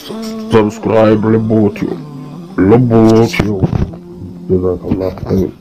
subscribe Lebotio. Lebotio. Jazakallah khair.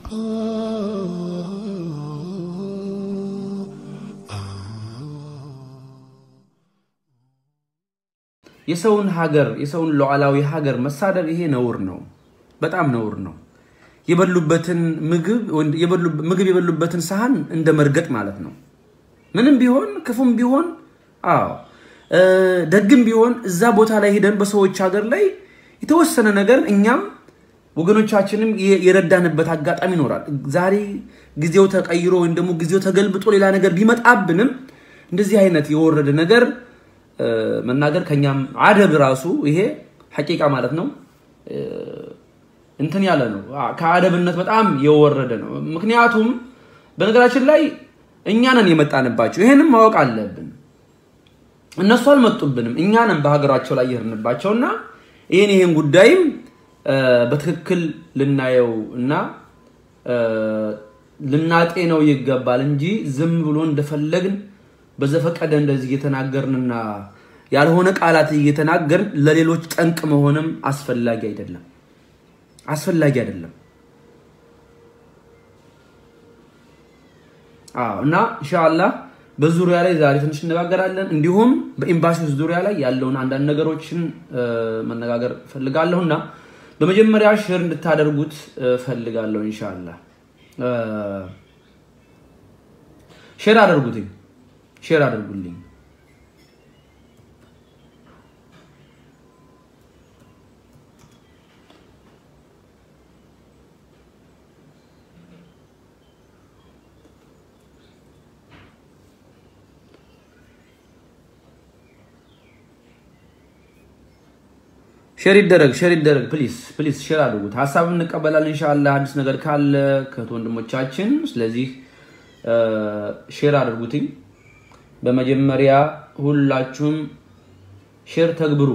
የሰውን ሀገር የሰውን ሉዓላዊ ሀገር መሳደብ ይሄ ነውር ነው፣ በጣም ነውር ነው። የበሉበትን ምግብ የበሉ- ምግብ የበሉበትን ሳህን እንደ መርገጥ ማለት ነው። ምንም ቢሆን ክፉም ቢሆን አዎ እ፣ ደግም ቢሆን እዛ ቦታ ላይ ሄደን በሰዎች ሀገር ላይ የተወሰነ ነገር እኛም ወገኖቻችንም የ- የረዳንበት አጋጣሚ ይኖራል። ዛሬ ጊዜው ተቀይሮ ወይም ደግሞ ጊዜው ተገልብጦ ሌላ ነገር ቢመጣብንም እንደዚህ አይነት የወረደ ነገር እ፣ መናገር ከኛም አደብ ራሱ ይሄ ሐቂቃ ማለት ነው እ፣ እንትን ያለ ነው። አ- ከአደብነት በጣም የወረደ ነው። ምክንያቱም በነገራችን ላይ እኛ ነን የመጣንባቸው። ይሄንም ማወቅ አለብን። እነሱ አልመጡብንም፣ እኛ ነን በሀገራቸው ላይ የሄድንባቸው እና ይህን ይህን ጉዳይም እ፣ በትክክል ልናየው እና እ፣ ልናጤነው ይገባል እንጂ ዝም ብሎ እንደፈለግን በዘፈቀደ እንደዚህ እየተናገርንና ያልሆነ ቃላት እየተናገርን ለሌሎች ጠንቅ መሆንም አስፈላጊ አይደለም አስፈላጊ አይደለም። አዎ እና ኢንሻአላህ በዙሪያ ላይ ዛሬ ትንሽ እነጋገራለን። እንዲሁም በኤምባሲዎች ዙሪያ ላይ ያለውን አንዳንድ ነገሮችን እ፣ መነጋገር ፈልጋለሁ እና በመጀመሪያ ሼር እንድታደርጉት እ፣ ፈልጋለሁ። ኢንሻአላህ እ፣ ሼር አድርጉትኝ፣ ሼር አድርጉልኝ። ሼር ይደረግ ሼር ይደረግ ፕሊስ ፕሊስ ሼር አድርጉት። ሀሳብ እንቀበላለን ኢንሻአላህ አዲስ ነገር ካለ ከእህት ወንድሞቻችን። ስለዚህ እ፣ ሼር አድርጉትኝ። በመጀመሪያ ሁላችሁም ሼር ተግብሩ።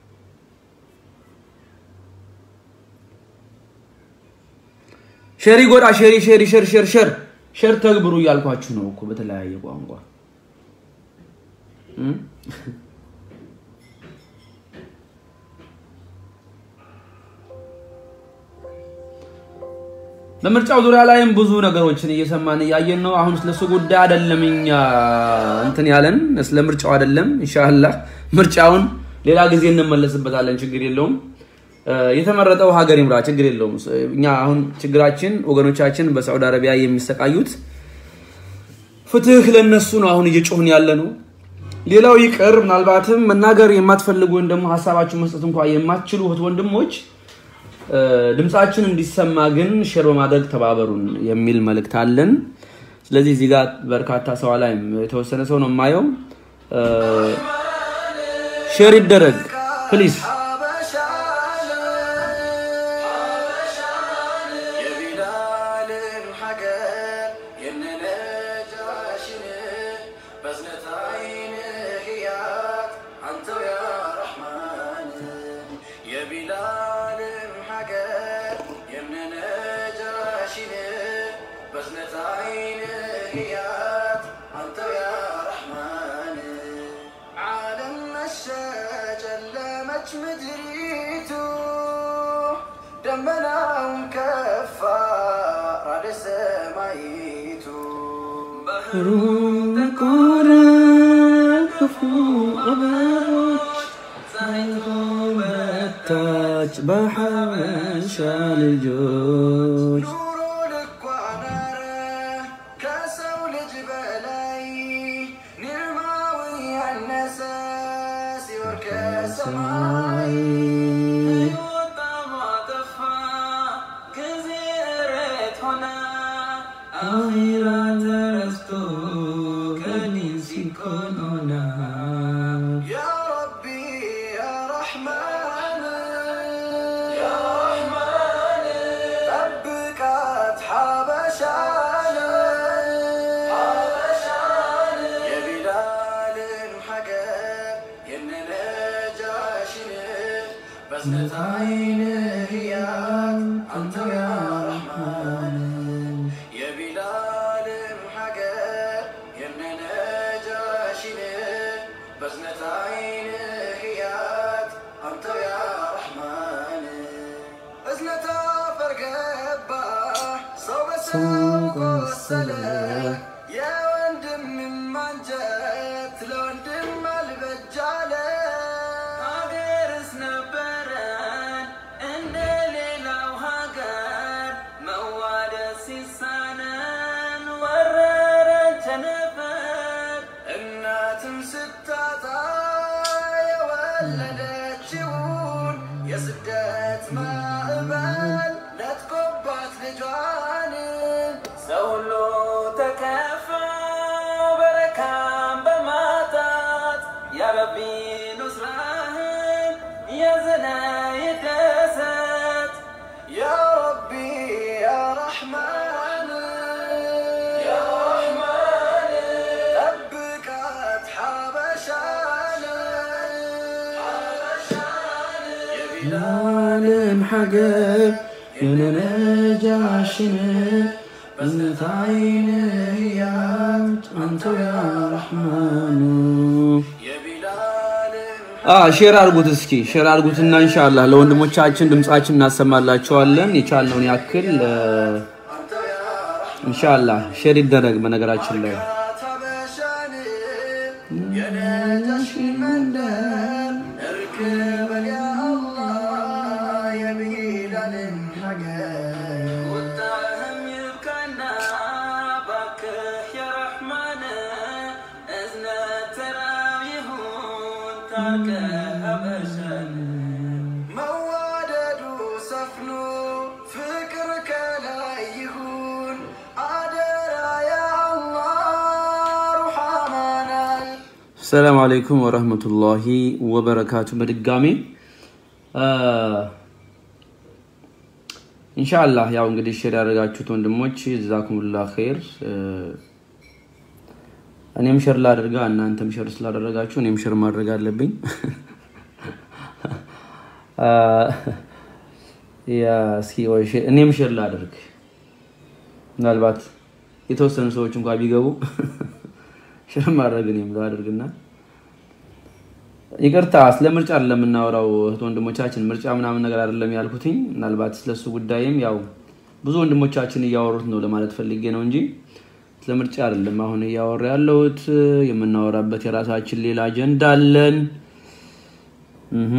ሼር ይጎዳ ሼር ሼር ሼር ሼር ሼር ሼር ተግብሩ እያልኳችሁ ነው እኮ በተለያየ ቋንቋ እም? በምርጫው ዙሪያ ላይም ብዙ ነገሮችን እየሰማን እያየን ነው። አሁን ስለሱ ጉዳይ አይደለም እኛ እንትን ያለን ስለ ምርጫው አይደለም። ኢንሻአላህ ምርጫውን ሌላ ጊዜ እንመለስበታለን። ችግር የለውም። እ፣ የተመረጠው ሀገር ይምራ። ችግር የለውም። እኛ አሁን ችግራችን ወገኖቻችን በሳዑዲ አረቢያ የሚሰቃዩት ፍትህ ለነሱ ነው። አሁን እየጮህን ያለ ነው። ሌላው ይቅር፣ ምናልባትም መናገር የማትፈልጉ ወይም ደግሞ ሀሳባችሁን መስጠት እንኳ የማትችሉ እህት ወንድሞች እ፣ ድምፃችን እንዲሰማ ግን ሼር በማድረግ ተባበሩን የሚል መልእክት አለን። ስለዚህ እዚህ ጋር በርካታ ሰው ላይ የተወሰነ ሰው ነው የማየው። እ፣ ሼር ይደረግ ፕሊዝ። የቢላልን ሀገር የነነጃሽን በዝነት አይንህ ያት አንተው ያ ረሕማን የቢላልን ሀገር የነነጃሽን በዝነት አይንህ ያት አንተው ያ ረሕማን ዓለም መሸ ጨለመች ምድሪቱ ደመናውን ከፋ ራደ ሰማይቱ ታች በሐበሻ ልጆች ኑሮ ልኳ ናረ ከሰው ልጅ በላይ ኒዕማው ያነሰ ሲወርድ ከሰማይ አኺራ ተረስቶ ከዲን ሲኮን ሆና ያ ረቢ ያ ረሕማን ያ ረሕማን ጠብቃት ሓበሻን የቢላልን ሀገር የነነጃሽን በዝነት አይንህ ያት አንተው ያ ረሕማን የቢላልን ሀገር የነነጃሽን በዝነት አይንህ ያት አንተ ሰው ቆሰለ የወንድም ማንጀት ለወንድም አልበጃለ ሀገርስ ነበረን እንደ ሌላው ሀገር መዋደድ ሲሳነን ወረረን ቸነፈር እናትም ስታጣ የወለደችውን የስደት ማዕበል ነጥቆባት ልጇን ሰው ሁሉ ተከፋ በረካም በማጣት ያረቢ ኑስራህን የዘነ ይደሰት ያ ረቢ ያ ረሕማን ያ ረሕማን ጠብቃት ሓበሻን የቢላልን ሀገር የነነጃሽን እዝነታይን እያት አንተው ያ ረሕማኑ የቢላልን ሼር አድርጉት እስኪ ሼር አድርጉትና ኢንሻአላህ ለወንድሞቻችን ድምጻችን እናሰማላቸዋለን የቻልነውን ያክል እ፣ አንተው ያ ኢንሻአላህ ሼር ይደረግ በነገራችን ላይ ታበሻን የነጃሽ መንደር እርክበን ያ አላህ የቢላልን ሀገር ቁጣህም ይብቃና ባክህ ያ ረሕማን እዝነት ተራው ይሁን ታርቀህ ሀበሻን መዋደዱ ሰፍኖ ፍቅር ከላይ ይሁን አደራ ያ አላህ ሩሐማናል ሰላም አለይኩም ወረህመቱላሂ ወበረካቱ። በድጋሚ እ፣ ኢንሻአላህ ያው እንግዲህ ሼር ያደረጋችሁት ወንድሞች ጀዛኩሙላህ ኸይር። እ፣ እኔም ሼር ላደርጋ እናንተም ሼር ስላደረጋችሁ እኔም ሼር ማድረግ አለብኝ። እ፣ ያ እስኪ ወይ ሼር- እኔም ሼር ላደርግ ምናልባት የተወሰኑ ሰዎች እንኳን ቢገቡ ሼር ማድረግ እኔም ላደርግና ይቅርታ ስለ ምርጫ አይደለም የምናወራው እህት ወንድሞቻችን፣ ምርጫ ምናምን ነገር አይደለም ያልኩትኝ። ምናልባት ስለሱ ጉዳይም ያው ብዙ ወንድሞቻችን እያወሩት ነው ለማለት ፈልጌ ነው እንጂ ስለ ምርጫ አይደለም አሁን እያወራ ያለሁት። የምናወራበት የራሳችን ሌላ አጀንዳ አለን። እህ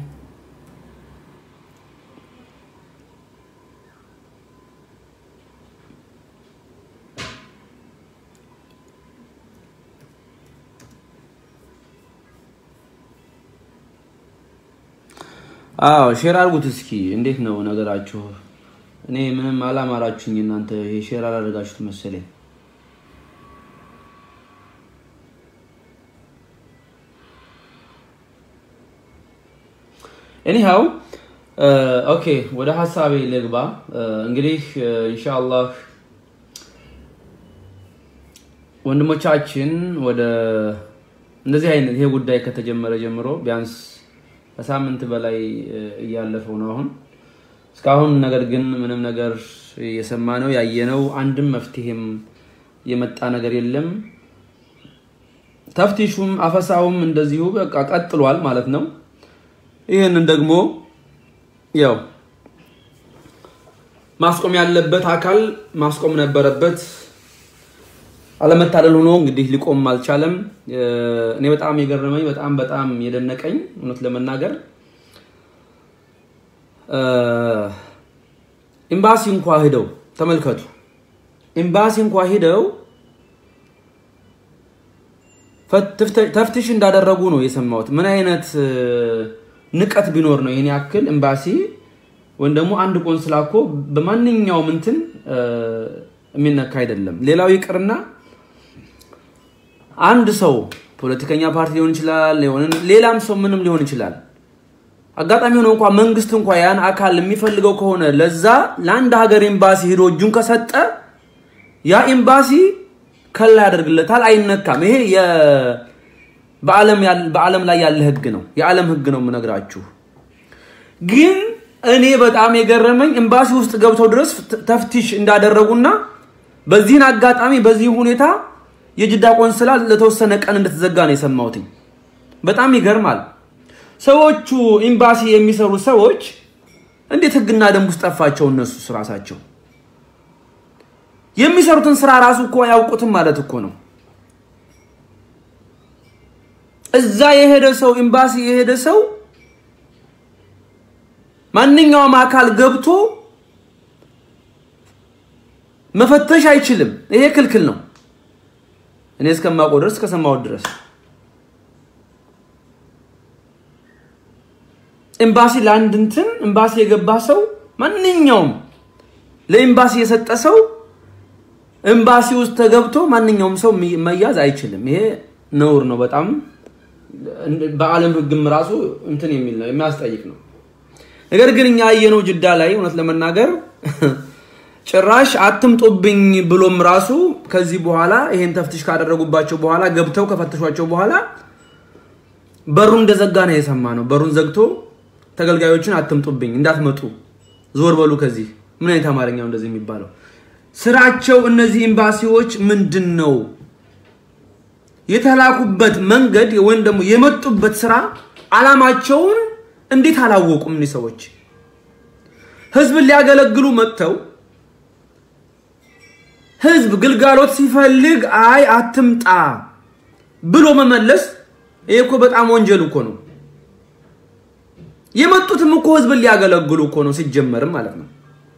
አዎ ሼር አድርጉት እስኪ። እንዴት ነው ነገራችሁ? እኔ ምንም አላማራችሁኝ እናንተ ይሄ ሼር አላደረጋችሁት መሰለኝ። ኤኒሃው ኦኬ፣ ወደ ሀሳቤ ልግባ። እንግዲህ ኢንሻአላህ ወንድሞቻችን ወደ እንደዚህ አይነት ይሄ ጉዳይ ከተጀመረ ጀምሮ ቢያንስ ከሳምንት በላይ እ፣ እያለፈው ነው አሁን እስካሁን። ነገር ግን ምንም ነገር የሰማነው ያየነው አንድም መፍትሄም የመጣ ነገር የለም። ተፍቲሹም አፈሳውም እንደዚሁ በቃ ቀጥሏል ማለት ነው። ይህንን ደግሞ ያው ማስቆም ያለበት አካል ማስቆም ነበረበት። አለመታደል ሆኖ እንግዲህ ሊቆም አልቻለም። እ፣ እኔ በጣም የገረመኝ በጣም በጣም የደነቀኝ እውነት ለመናገር እ፣ ኤምባሲ እንኳ ሂደው ተመልከቱ። ኤምባሲ እንኳ ሂደው ፈት- ተፍትሽ እንዳደረጉ ነው የሰማሁት። ምን አይነት እ፣ ንቀት ቢኖር ነው ይህን ያክል ኤምባሲ ወይም ደግሞ አንድ ቆንስላ እኮ በማንኛውም እንትን እ፣ የሚነካ አይደለም። ሌላው ይቅርና አንድ ሰው ፖለቲከኛ ፓርቲ ሊሆን ይችላል፣ የሆነ ሌላም ሰው ምንም ሊሆን ይችላል። አጋጣሚ ሆኖ እንኳ መንግስት እንኳ ያን አካል የሚፈልገው ከሆነ ለዛ ለአንድ ሀገር ኤምባሲ ሂዶ እጁን ከሰጠ ያ ኤምባሲ ከላ ያደርግለታል፣ አይነካም። ይሄ የ- በዓለም ያል- በዓለም ላይ ያለ ህግ ነው፣ የዓለም ህግ ነው የምነግራችሁ። ግን እኔ በጣም የገረመኝ ኤምባሲ ውስጥ ገብተው ድረስ ተ- ተፍቲሽ እንዳደረጉና በዚህን አጋጣሚ በዚህ ሁኔታ የጅዳ ቆንስላ ለተወሰነ ቀን እንደተዘጋ ነው የሰማሁትኝ። በጣም ይገርማል። ሰዎቹ ኤምባሲ የሚሰሩ ሰዎች እንዴት ህግና ደንብ ውስጥ ጠፋቸው? እነሱ ራሳቸው የሚሰሩትን ስራ ራሱ እኮ አያውቁትም ማለት እኮ ነው። እዛ የሄደ ሰው ኤምባሲ የሄደ ሰው ማንኛውም አካል ገብቶ መፈተሽ አይችልም። ይሄ ክልክል ነው። እኔ እስከማውቀው ድረስ እስከሰማሁት ድረስ ኤምባሲ ለአንድ እንትን ኤምባሲ የገባ ሰው ማንኛውም ለኤምባሲ የሰጠ ሰው ኤምባሲ ውስጥ ተገብቶ ማንኛውም ሰው መያዝ አይችልም። ይሄ ነውር ነው። በጣም በዓለም ሕግም ራሱ እንትን የሚል ነው የሚያስጠይቅ ነው። ነገር ግን እኛ ያየነው ጅዳ ላይ እውነት ለመናገር ጭራሽ አትምጡብኝ ብሎም ራሱ ከዚህ በኋላ ይሄን ተፍትሽ ካደረጉባቸው በኋላ ገብተው ከፈተሿቸው በኋላ በሩን እንደዘጋ ነው የሰማ ነው። በሩን ዘግቶ ተገልጋዮችን አትምጡብኝ፣ እንዳትመጡ፣ ዞር በሉ ከዚህ። ምን አይነት አማርኛው እንደዚህ የሚባለው? ስራቸው እነዚህ ኤምባሲዎች ምንድን ነው የተላኩበት መንገድ ወይም ደግሞ የመጡበት ስራ አላማቸውን እንዴት አላወቁም? እኒህ ሰዎች ህዝብን ሊያገለግሉ መጥተው ህዝብ ግልጋሎት ሲፈልግ አይ አትምጣ ብሎ መመለስ ይሄ እኮ በጣም ወንጀል እኮ ነው። የመጡትም እኮ ህዝብን ሊያገለግሉ እኮ ነው ሲጀመርም ማለት ነው።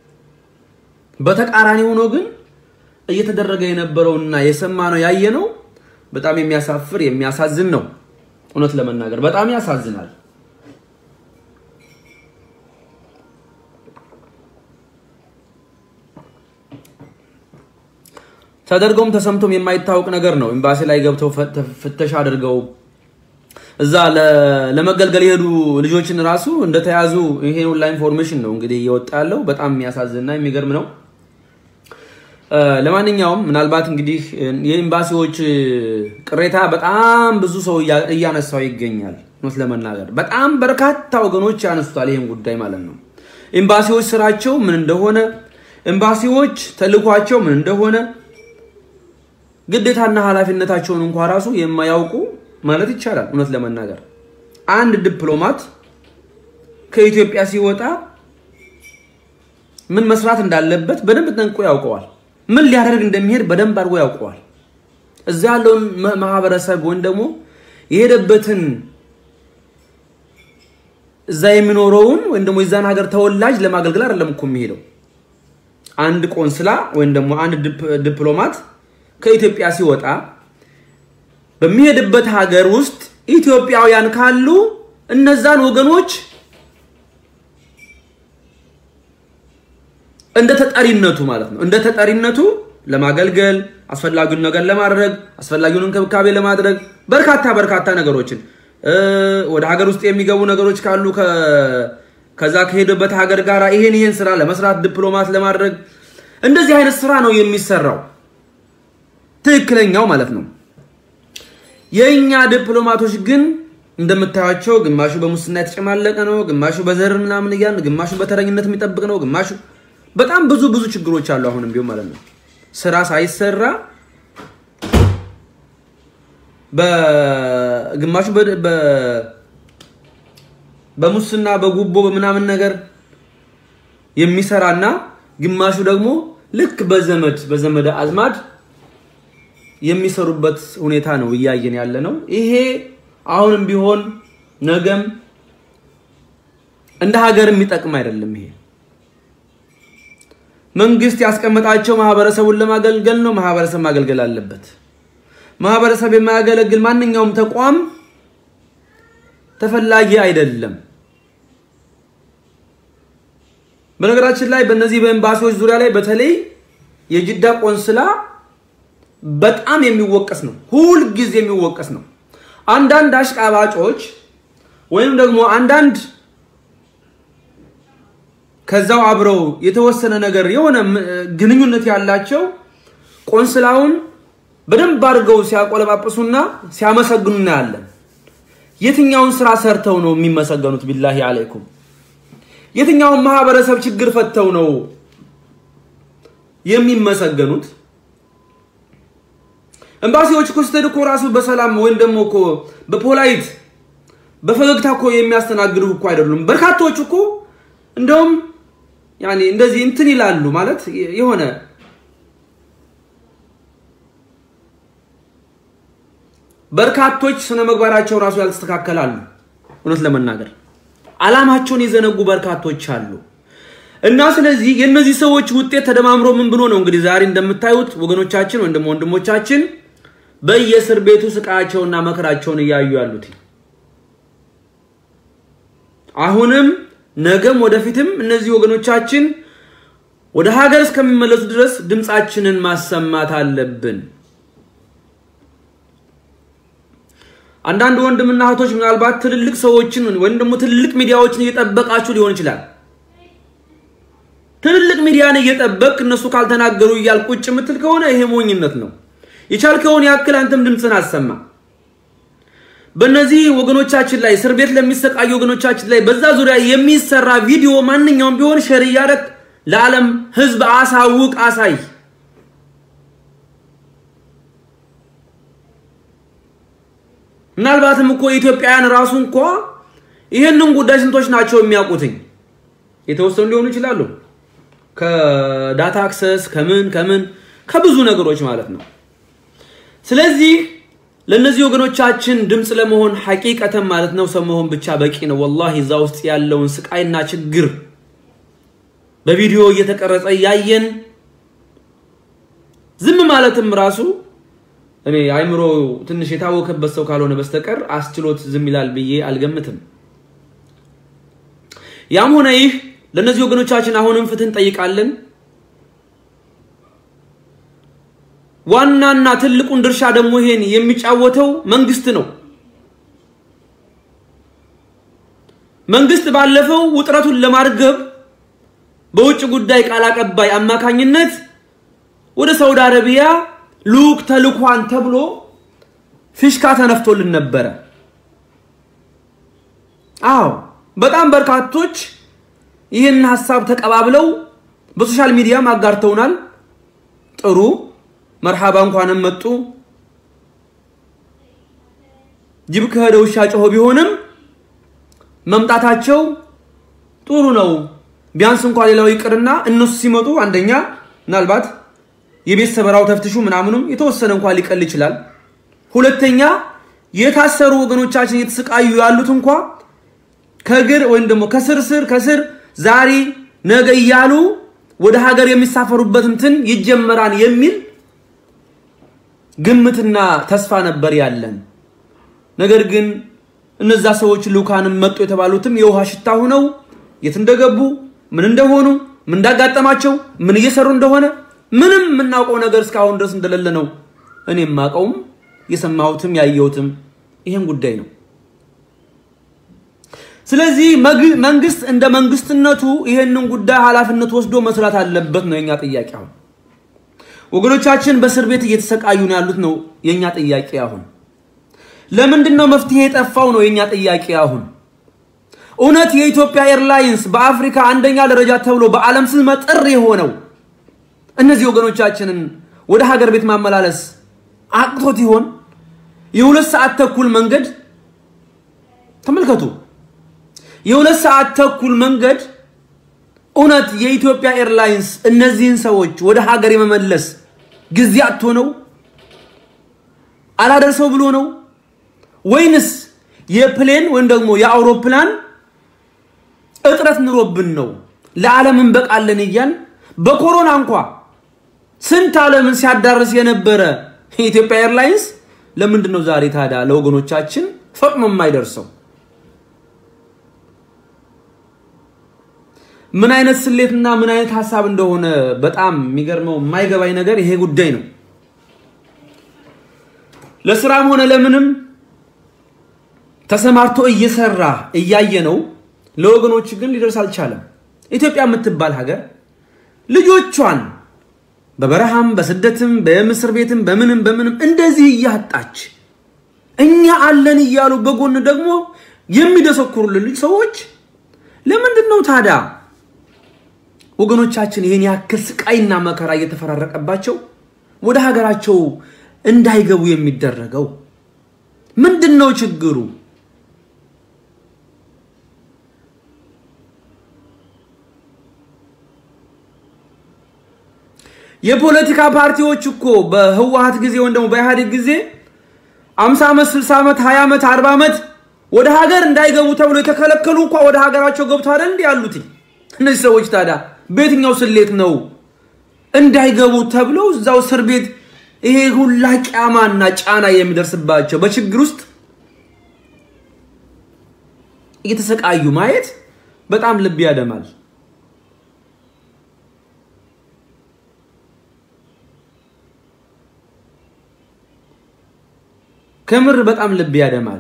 በተቃራኒ ሆኖ ግን እየተደረገ የነበረውና የሰማነው ያየነው በጣም የሚያሳፍር የሚያሳዝን ነው። እውነት ለመናገር በጣም ያሳዝናል። ተደርገውም ተሰምቶም የማይታወቅ ነገር ነው። ኤምባሲ ላይ ገብተው ፍተሻ አድርገው እዛ ለመገልገል የሄዱ ልጆችን ራሱ እንደተያዙ ይሄ ሁላ ኢንፎርሜሽን ነው እንግዲህ እየወጣ ያለው። በጣም የሚያሳዝንና የሚገርም ነው። ለማንኛውም ምናልባት እንግዲህ የኤምባሲዎች ቅሬታ በጣም ብዙ ሰው እያነሳው ይገኛል። እውነት ለመናገር በጣም በርካታ ወገኖች ያነሱታል ይህን ጉዳይ ማለት ነው። ኤምባሲዎች ስራቸው ምን እንደሆነ፣ ኤምባሲዎች ተልኳቸው ምን እንደሆነ ግዴታና ኃላፊነታቸውን እንኳ ራሱ የማያውቁ ማለት ይቻላል። እውነት ለመናገር አንድ ዲፕሎማት ከኢትዮጵያ ሲወጣ ምን መስራት እንዳለበት በደንብ ጠንቅቆ ያውቀዋል። ምን ሊያደርግ እንደሚሄድ በደንብ አድርጎ ያውቀዋል። እዛ ያለውን ማህበረሰብ ወይም ደግሞ የሄደበትን እዛ የሚኖረውን ወይም ደግሞ የዛን ሀገር ተወላጅ ለማገልገል አይደለም እኮ የሚሄደው። አንድ ቆንስላ ወይም ደግሞ አንድ ዲፕሎማት ከኢትዮጵያ ሲወጣ በሚሄድበት ሀገር ውስጥ ኢትዮጵያውያን ካሉ እነዛን ወገኖች እንደ ተጠሪነቱ ማለት ነው እንደ ተጠሪነቱ ለማገልገል አስፈላጊውን ነገር ለማድረግ አስፈላጊውን እንክብካቤ ለማድረግ በርካታ በርካታ ነገሮችን ወደ ሀገር ውስጥ የሚገቡ ነገሮች ካሉ ከዛ ከሄደበት ሀገር ጋር ይሄን ይሄን ስራ ለመስራት ዲፕሎማት ለማድረግ እንደዚህ አይነት ስራ ነው የሚሰራው ትክክለኛው ማለት ነው። የእኛ ዲፕሎማቶች ግን እንደምታያቸው ግማሹ በሙስና የተጨማለቀ ነው፣ ግማሹ በዘር ምናምን እያልን፣ ግማሹ በተረኝነት የሚጠብቅ ነው፣ ግማሹ በጣም ብዙ ብዙ ችግሮች አሉ። አሁንም ቢሆን ማለት ነው ስራ ሳይሰራ በግማሹ በሙስና በጉቦ በምናምን ነገር የሚሰራና ግማሹ ደግሞ ልክ በዘመድ በዘመድ አዝማድ የሚሰሩበት ሁኔታ ነው እያየን ያለ ነው። ይሄ አሁንም ቢሆን ነገም እንደ ሀገር የሚጠቅም አይደለም። ይሄ መንግስት ያስቀመጣቸው ማህበረሰቡን ለማገልገል ነው። ማህበረሰብ ማገልገል አለበት። ማህበረሰብ የማያገለግል ማንኛውም ተቋም ተፈላጊ አይደለም። በነገራችን ላይ በእነዚህ በኤምባሲዎች ዙሪያ ላይ በተለይ የጅዳ ቆንስላ በጣም የሚወቀስ ነው። ሁል ጊዜ የሚወቀስ ነው። አንዳንድ አሽቃባጮች ወይም ደግሞ አንዳንድ ከዛው አብረው የተወሰነ ነገር የሆነ ግንኙነት ያላቸው ቆንስላውን በደንብ አድርገው ሲያቆለጳጵሱና ሲያመሰግኑ እናያለን። የትኛውን ስራ ሰርተው ነው የሚመሰገኑት? ቢላሂ አለይኩም የትኛውን ማህበረሰብ ችግር ፈተው ነው የሚመሰገኑት? ኤምባሲዎች እኮ ስትሄድ እኮ ራሱ በሰላም ወይም ደግሞ እኮ በፖላይት በፈገግታ እኮ የሚያስተናግዱ እኮ አይደሉም። በርካታዎች እኮ እንደውም ያኔ እንደዚህ እንትን ይላሉ ማለት የሆነ በርካቶች ስነ ምግባራቸው ራሱ ያልተስተካከላሉ። እውነት ለመናገር አላማቸውን የዘነጉ በርካቶች አሉ። እና ስለዚህ የእነዚህ ሰዎች ውጤት ተደማምሮ ምን ብሎ ነው እንግዲህ ዛሬ እንደምታዩት ወገኖቻችን ወንድም ወንድሞቻችን በየእስር ቤቱ ስቃያቸውና መከራቸውን እያዩ ያሉት አሁንም ነገም ወደፊትም እነዚህ ወገኖቻችን ወደ ሀገር እስከሚመለሱ ድረስ ድምፃችንን ማሰማት አለብን። አንዳንድ ወንድምና እህቶች ምናልባት ትልልቅ ሰዎችን ወይም ደግሞ ትልልቅ ሚዲያዎችን እየጠበቃችሁ ሊሆን ይችላል። ትልልቅ ሚዲያን እየጠበቅ እነሱ ካልተናገሩ እያል ቁጭ የምትል ከሆነ ይሄ ሞኝነት ነው። የቻልከውን ያክል አንተም ድምፅን አሰማ። በእነዚህ ወገኖቻችን ላይ እስር ቤት ለሚሰቃዩ ወገኖቻችን ላይ በዛ ዙሪያ የሚሰራ ቪዲዮ ማንኛውም ቢሆን ሼር እያደረግ ለዓለም ሕዝብ አሳውቅ፣ አሳይ። ምናልባትም እኮ የኢትዮጵያውያን ራሱ እንኳ ይህንን ጉዳይ ስንቶች ናቸው የሚያውቁትኝ? የተወሰኑ ሊሆኑ ይችላሉ። ከዳታ አክሰስ ከምን ከምን ከብዙ ነገሮች ማለት ነው። ስለዚህ ለእነዚህ ወገኖቻችን ድምፅ ለመሆን ሐቂቀተን ማለት ነው ሰው መሆን ብቻ በቂ ነው። ወላሂ እዛ ውስጥ ያለውን ስቃይና ችግር በቪዲዮ እየተቀረጸ እያየን ዝም ማለትም ራሱ እኔ አይምሮ ትንሽ የታወከበት ሰው ካልሆነ በስተቀር አስችሎት ዝም ይላል ብዬ አልገምትም። ያም ሆነ ይህ ለእነዚህ ወገኖቻችን አሁንም ፍትህ እንጠይቃለን። ዋናና ትልቁን ድርሻ ደግሞ ይሄን የሚጫወተው መንግስት ነው። መንግስት ባለፈው ውጥረቱን ለማርገብ በውጭ ጉዳይ ቃል አቀባይ አማካኝነት ወደ ሳውዲ አረቢያ ልዑክ ተልኳን ተብሎ ፊሽካ ተነፍቶልን ነበረ። አዎ በጣም በርካቶች ይህን ሀሳብ ተቀባብለው በሶሻል ሚዲያም አጋርተውናል። ጥሩ መርሃባ እንኳንም መጡ። ጅብ ከሄደ ውሻ ጮሆ ቢሆንም መምጣታቸው ጥሩ ነው። ቢያንስ እንኳ ሌላው ይቅርና እነሱ ሲመጡ አንደኛ ምናልባት የቤት ሰበራው ተፍትሹ ምናምኑም የተወሰነ እንኳ ሊቀል ይችላል። ሁለተኛ የታሰሩ ወገኖቻችን እየተሰቃዩ ያሉት እንኳ ከግር ወይም ደግሞ ከስር ስር ከስር ዛሬ ነገ እያሉ ወደ ሀገር የሚሳፈሩበት እንትን ይጀመራል የሚል ግምትና ተስፋ ነበር ያለን። ነገር ግን እነዛ ሰዎች ልኡካንም መጡ የተባሉትም የውሃ ሽታ ሆነው የት እንደገቡ ምን እንደሆኑ ምን እንዳጋጠማቸው ምን እየሰሩ እንደሆነ ምንም የምናውቀው ነገር እስካሁን ድረስ እንደሌለ ነው እኔ የማውቀውም የሰማሁትም ያየሁትም ይሄን ጉዳይ ነው። ስለዚህ መንግስት እንደ መንግስትነቱ ይሄንን ጉዳይ ኃላፊነት ወስዶ መስራት አለበት ነው የኛ ጥያቄ። አሁን ወገኖቻችን በእስር ቤት እየተሰቃዩ ነው ያሉት ነው የኛ ጥያቄ። አሁን ለምንድን ነው መፍትሄ የጠፋው ነው የኛ ጥያቄ። አሁን እውነት የኢትዮጵያ ኤርላይንስ በአፍሪካ አንደኛ ደረጃ ተብሎ በዓለም ስመጥር የሆነው እነዚህ ወገኖቻችንን ወደ ሀገር ቤት ማመላለስ አቅቶት ይሆን? የሁለት ሰዓት ተኩል መንገድ ተመልከቱ። የሁለት ሰዓት ተኩል መንገድ እውነት የኢትዮጵያ ኤርላይንስ እነዚህን ሰዎች ወደ ሀገር የመመለስ ጊዜ አጥቶ ነው? አላደርሰው ብሎ ነው? ወይንስ የፕሌን ወይም ደግሞ የአውሮፕላን እጥረት ኑሮብን ነው? ለዓለም እንበቃለን እያል በኮሮና እንኳ ስንት ዓለምን ሲያዳርስ የነበረ የኢትዮጵያ ኤርላይንስ ለምንድን ነው ዛሬ ታዲያ ለወገኖቻችን ፈጥኖ የማይደርሰው? ምን አይነት ስሌትና ምን አይነት ሀሳብ እንደሆነ በጣም የሚገርመው የማይገባኝ ነገር ይሄ ጉዳይ ነው። ለስራም ሆነ ለምንም ተሰማርቶ እየሰራ እያየ ነው። ለወገኖች ግን ሊደርስ አልቻለም። ኢትዮጵያ የምትባል ሀገር ልጆቿን በበረሃም በስደትም በምስር ቤትም በምንም በምንም እንደዚህ እያጣች እኛ አለን እያሉ በጎን ደግሞ የሚደሰኩሩልን ልጅ ሰዎች ለምንድን ነው ታዲያ ወገኖቻችን ይህን ያክል ስቃይና መከራ እየተፈራረቀባቸው ወደ ሀገራቸው እንዳይገቡ የሚደረገው? ምንድን ነው ችግሩ? የፖለቲካ ፓርቲዎች እኮ በህወሀት ጊዜ ወይም ደግሞ በኢህአዴግ ጊዜ አምሳ ዓመት ስልሳ ዓመት ሀያ ዓመት አርባ ዓመት ወደ ሀገር እንዳይገቡ ተብሎ የተከለከሉ እንኳ ወደ ሀገራቸው ገብቶ አይደል እንዲህ ያሉት እነዚህ ሰዎች ታዲያ በየትኛው ስሌት ነው እንዳይገቡ ተብለው እዛው እስር ቤት ይሄ ሁላ ቂያማና ጫና የሚደርስባቸው በችግር ውስጥ እየተሰቃዩ ማየት በጣም ልብ ያደማል። ከምር በጣም ልብ ያደማል።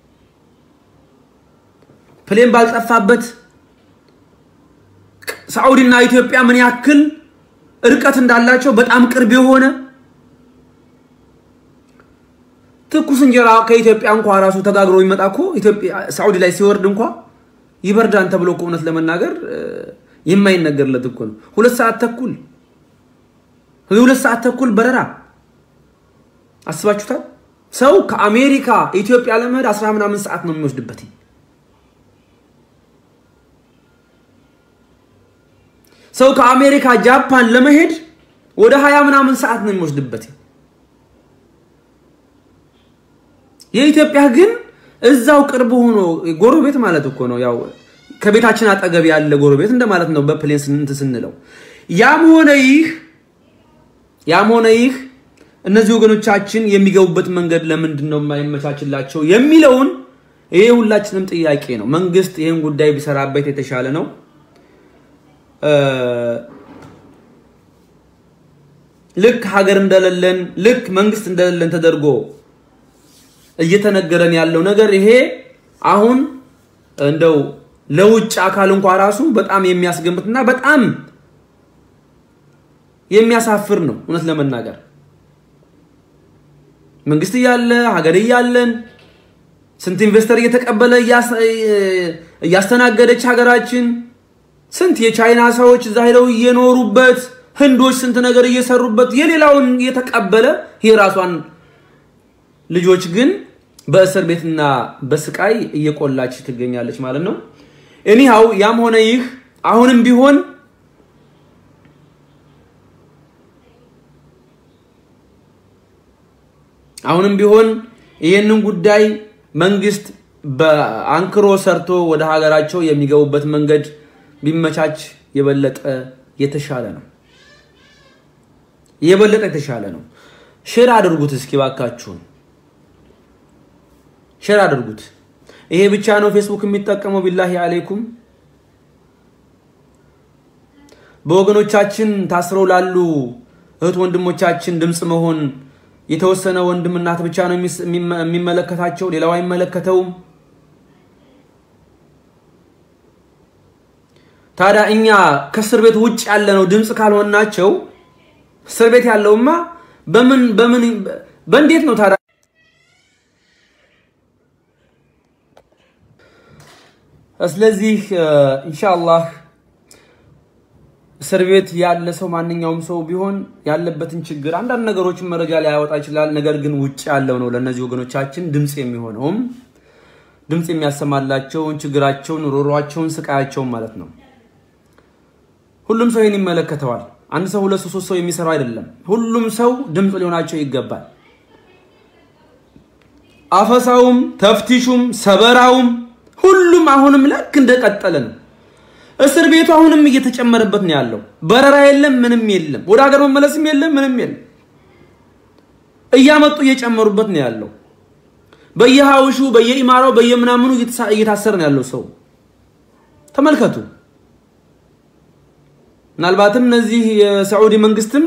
ፕሌን ባልጠፋበት ሳዑዲና ኢትዮጵያ ምን ያክል እርቀት እንዳላቸው በጣም ቅርብ የሆነ ትኩስ እንጀራ ከኢትዮጵያ እንኳ ራሱ ተጋግሮ የሚመጣ እኮ ኢትዮጵያ ሳዑዲ ላይ ሲወርድ እንኳ ይበርዳን ተብሎ እኮ እውነት ለመናገር የማይነገርለት እኮ ነው። ሁለት ሰዓት ተኩል የሁለት ሰዓት ተኩል በረራ አስባችሁታል? ሰው ከአሜሪካ ኢትዮጵያ ለመሄድ አስራ ምናምን ሰዓት ነው የሚወስድበት። ሰው ከአሜሪካ ጃፓን ለመሄድ ወደ ሀያ ምናምን ሰዓት ነው የሚወስድበት። የኢትዮጵያ ግን እዛው ቅርብ ሆኖ ጎረቤት ማለት እኮ ነው። ያው ከቤታችን አጠገብ ያለ ጎረቤት እንደማለት ነው በፕሌን ስንት ስንለው። ያም ሆነ ይህ ያም ሆነ ይህ እነዚህ ወገኖቻችን የሚገቡበት መንገድ ለምንድን ነው የማይመቻችላቸው የሚለውን ይሄ ሁላችንም ጥያቄ ነው። መንግስት ይህን ጉዳይ ቢሰራበት የተሻለ ነው። ልክ ሀገር እንደሌለን ልክ መንግስት እንደሌለን ተደርጎ እየተነገረን ያለው ነገር ይሄ አሁን እንደው ለውጭ አካል እንኳ ራሱ በጣም የሚያስገምትና በጣም የሚያሳፍር ነው። እውነት ለመናገር መንግስት እያለ ሀገር እያለን ስንት ኢንቨስተር እየተቀበለ እያስተናገደች ሀገራችን ስንት የቻይና ሰዎች እዛ ሄደው እየኖሩበት ህንዶች ስንት ነገር እየሰሩበት የሌላውን እየተቀበለ የራሷን ልጆች ግን በእስር ቤትና በስቃይ እየቆላች ትገኛለች ማለት ነው። እኒሃው ያም ሆነ ይህ አሁንም ቢሆን አሁንም ቢሆን ይህንን ጉዳይ መንግስት በአንክሮ ሰርቶ ወደ ሀገራቸው የሚገቡበት መንገድ ቢመቻች የበለጠ የተሻለ ነው። የበለጠ የተሻለ ነው። ሼር አድርጉት እስኪ ባካችሁን፣ ሼር አድርጉት። ይሄ ብቻ ነው ፌስቡክ የሚጠቀመው? ቢላሂ አሌይኩም በወገኖቻችን ታስረው ላሉ እህት ወንድሞቻችን ድምፅ መሆን የተወሰነ ወንድም እናት ብቻ ነው የሚመለከታቸው፣ ሌላው አይመለከተውም። ታዲያ እኛ ከእስር ቤት ውጭ ያለነው ድምፅ ካልሆናቸው እስር ቤት ያለውማ በምን በምን በእንዴት ነው ታዲያ? ስለዚህ ኢንሻአላህ እስር ቤት ያለ ሰው ማንኛውም ሰው ቢሆን ያለበትን ችግር አንዳንድ ነገሮችን መረጃ ሊያወጣ ይችላል። ነገር ግን ውጭ ያለው ነው ለእነዚህ ወገኖቻችን ድምፅ የሚሆነውም ድምፅ የሚያሰማላቸውን ችግራቸውን፣ ሮሯቸውን፣ ስቃያቸውን ማለት ነው። ሁሉም ሰው ይህን ይመለከተዋል። አንድ ሰው ሁለት ሰው ሶስት ሰው የሚሰራው አይደለም። ሁሉም ሰው ድምፅ ሊሆናቸው ይገባል። አፈሳውም፣ ተፍቲሹም፣ ሰበራውም ሁሉም አሁንም ልክ እንደቀጠለ ነው። እስር ቤቱ አሁንም እየተጨመረበት ነው ያለው። በረራ የለም፣ ምንም የለም። ወደ ሀገር መመለስም የለም፣ ምንም የለም። እያመጡ እየጨመሩበት ነው ያለው። በየሀውሹ በየኢማራው በየምናምኑ እየታሰረ ነው ያለው ሰው ተመልከቱ። ምናልባትም እነዚህ የሳዑዲ መንግስትም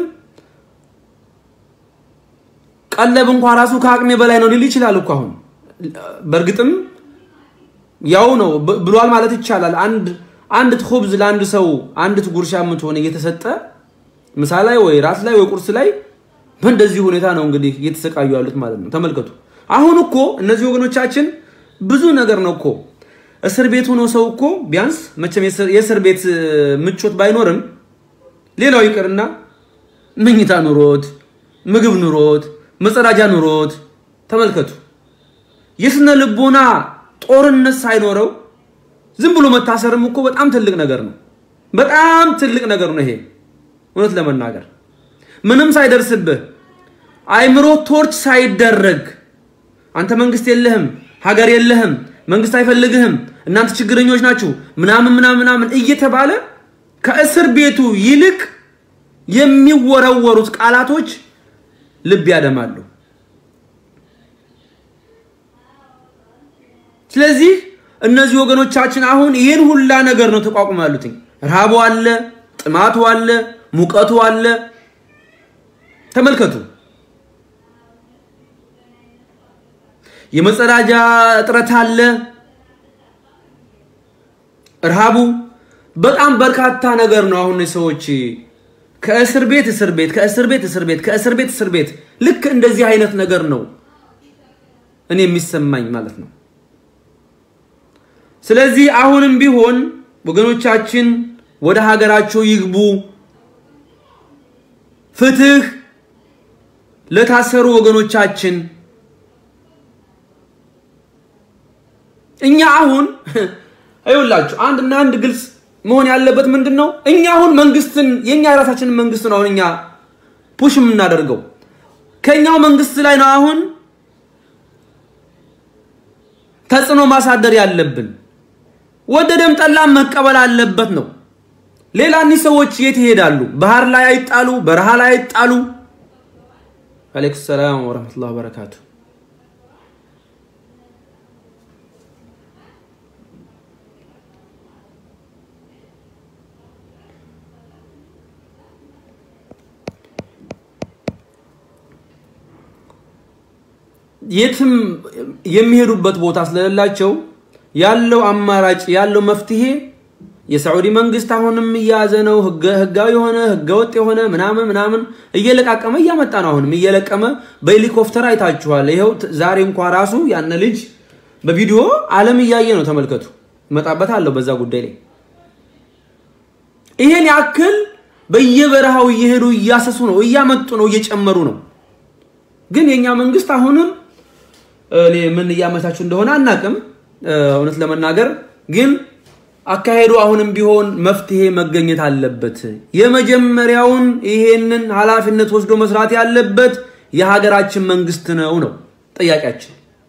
ቀለብ እንኳ ራሱ ከአቅሜ በላይ ነው ሊል ይችላል እኮ አሁን በእርግጥም ያው ነው ብሏል ማለት ይቻላል። አንድ አንድ ኹብዝ ለአንድ ሰው አንዲት ጉርሻ የምትሆነ እየተሰጠ ምሳ ላይ ወይ ራት ላይ ወይ ቁርስ ላይ በእንደዚህ ሁኔታ ነው እንግዲህ እየተሰቃዩ ያሉት ማለት ነው። ተመልከቱ። አሁን እኮ እነዚህ ወገኖቻችን ብዙ ነገር ነው እኮ እስር ቤት ሆኖ ሰው እኮ ቢያንስ መቼም የእስር ቤት ምቾት ባይኖርም ሌላው ይቅርና መኝታ ኑሮት፣ ምግብ ኑሮት፣ መጸዳጃ ኑሮት ተመልከቱ። የስነ ልቦና ጦርነት ሳይኖረው ዝም ብሎ መታሰርም እኮ በጣም ትልቅ ነገር ነው። በጣም ትልቅ ነገር ነው ይሄ እውነት ለመናገር ምንም ሳይደርስብህ አይምሮ ቶርች ሳይደረግ አንተ መንግስት የለህም፣ ሀገር የለህም፣ መንግስት አይፈልግህም፣ እናንተ ችግረኞች ናችሁ ምናምን ምናምን ምናምን እየተባለ ከእስር ቤቱ ይልቅ የሚወረወሩት ቃላቶች ልብ ያደማሉ። ስለዚህ እነዚህ ወገኖቻችን አሁን ይህን ሁላ ነገር ነው ተቋቁሞ ያሉትኝ። ረሃቡ አለ፣ ጥማቱ አለ፣ ሙቀቱ አለ። ተመልከቱ። የመጸዳጃ እጥረት አለ፣ ረሃቡ፣ በጣም በርካታ ነገር ነው። አሁን ሰዎች ከእስር ቤት እስር ቤት ከእስር ቤት እስር ቤት ከእስር ቤት እስር ቤት ልክ እንደዚህ አይነት ነገር ነው እኔ የሚሰማኝ ማለት ነው። ስለዚህ አሁንም ቢሆን ወገኖቻችን ወደ ሀገራቸው ይግቡ። ፍትህ ለታሰሩ ወገኖቻችን። እኛ አሁን አይውላችሁ አንድና አንድ ግልጽ መሆን ያለበት ምንድን ነው? እኛ አሁን መንግስትን የኛ የራሳችንን መንግስት ነው አሁን እኛ ፑሽ የምናደርገው ከኛው መንግስት ላይ ነው አሁን ተጽዕኖ ማሳደር ያለብን። ወደደም ጠላም መቀበል አለበት ነው። ሌላ እኒህ ሰዎች የት ይሄዳሉ? ባህር ላይ አይጣሉ፣ በረሃ ላይ አይጣሉ። አለይኩም ሰላም ወረህመቱላሂ ወበረካቱ። የትም የሚሄዱበት ቦታ ስለሌላቸው ያለው አማራጭ ያለው መፍትሄ የሳዑዲ መንግስት አሁንም እያያዘ ነው። ህጋዊ የሆነ ህገወጥ የሆነ ምናምን ምናምን እየለቃቀመ እያመጣ ነው። አሁንም እየለቀመ በሄሊኮፕተር አይታችኋል። ይኸው ዛሬ እንኳ ራሱ ያነ ልጅ በቪዲዮ ዓለም እያየ ነው። ተመልከቱ። እመጣበታለሁ በዛ ጉዳይ ላይ ይሄን ያክል በየበረሃው እየሄዱ እያሰሱ ነው፣ እያመጡ ነው፣ እየጨመሩ ነው። ግን የኛ መንግስት አሁንም እኔ ምን እያመቻቹ እንደሆነ አናቅም። እውነት ለመናገር ግን አካሄዱ አሁንም ቢሆን መፍትሄ መገኘት አለበት። የመጀመሪያውን ይሄንን ኃላፊነት ወስዶ መስራት ያለበት የሀገራችን መንግስት ነው ነው ጥያቄያችን።